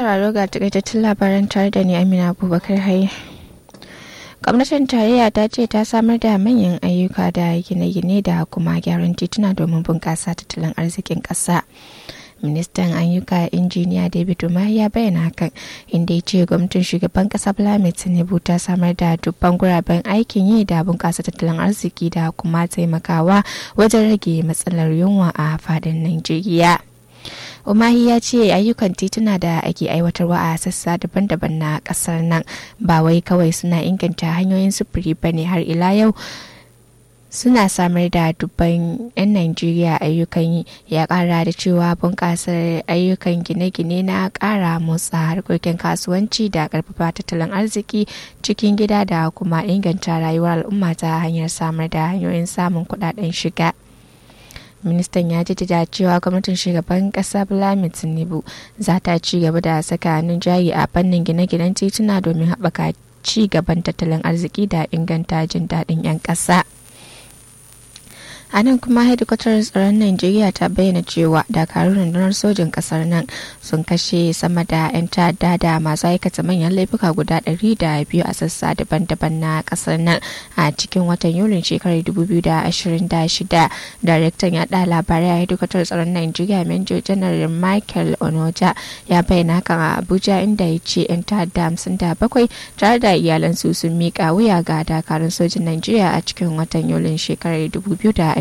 sauraro ga takaitattun labaran tare da ni Amina Abubakar Haye. Gwamnatin tarayya ta ce ta samar da manyan ayyuka da gine-gine da kuma gyaran tituna domin bunƙasa tattalin arzikin ƙasa. ministan ayyuka injiniya david umar ya bayyana hakan inda ya ce gwamnatin shugaban kasa vladimir tinubu ta samar da dubban guraben aikin yi da bunƙasa tattalin arziki da kuma taimakawa wajen rage matsalar yunwa a fadin najeriya umahi ya ce ayyukan tituna da ake aiwatarwa a sassa daban-daban na kasar nan ba wai kawai suna inganta hanyoyin sufuri ba ne har ila yau suna samar da dubban 'yan Najeriya ayyukan yi ya kara da cewa bunƙasar ayyukan gine-gine na ƙara motsa harkokin kasuwanci da ƙarfafa tattalin arziki cikin gida da kuma inganta rayuwar al'umma ta hanyar samar da hanyoyin samun kuɗaɗen shiga. ministan ya jaddada cewa gwamnatin shugaban kasa Vladimir Tinubu za ta ci gaba da saka hannun jari a fannin gine-ginen tituna domin haɓaka ci gaban tattalin arziki da inganta jin daɗin 'yan ƙasa. a nan kuma hedikwatar tsaron najeriya ta bayyana cewa dakarun rundunar sojin kasar nan sun kashe sama da 'yan ta'adda da masu aikata manyan laifuka guda 200 a sassa daban-daban na kasar nan a cikin watan yulin shekarar 2026 daraktan yaɗa labarai a hedikwatar tsaron najeriya major janar michael onoja ya bayyana hakan a abuja inda ya ce 'yan ta'adda 57 tare da iyalansu sun miƙa wuya ga dakarun sojin najeriya a cikin watan yulin shekarar 2026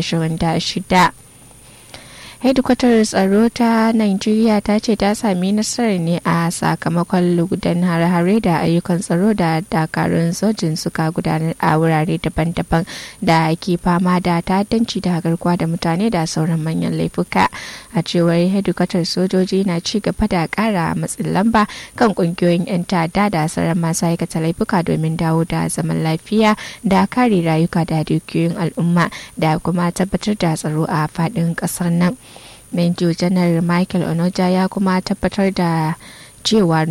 hedikwatar tsaro ta Najeriya ta ce ta sami nasarar ne a sakamakon lugudan hare-hare da ayyukan tsaro da dakarun sojin suka gudanar a wurare daban-daban da ke fama da ta'addanci da garkuwa da mutane da sauran manyan laifuka a cewar hedikwatar sojoji na ci gaba da kara matsin lamba kan kungiyoyin 'yan ta'adda da sauran masu aikata laifuka domin dawo da zaman lafiya da kare rayuka da dukiyoyin al'umma da kuma tabbatar da tsaro a faɗin ƙasar nan. Major Janar Michael Onoja ya kuma tabbatar da cewa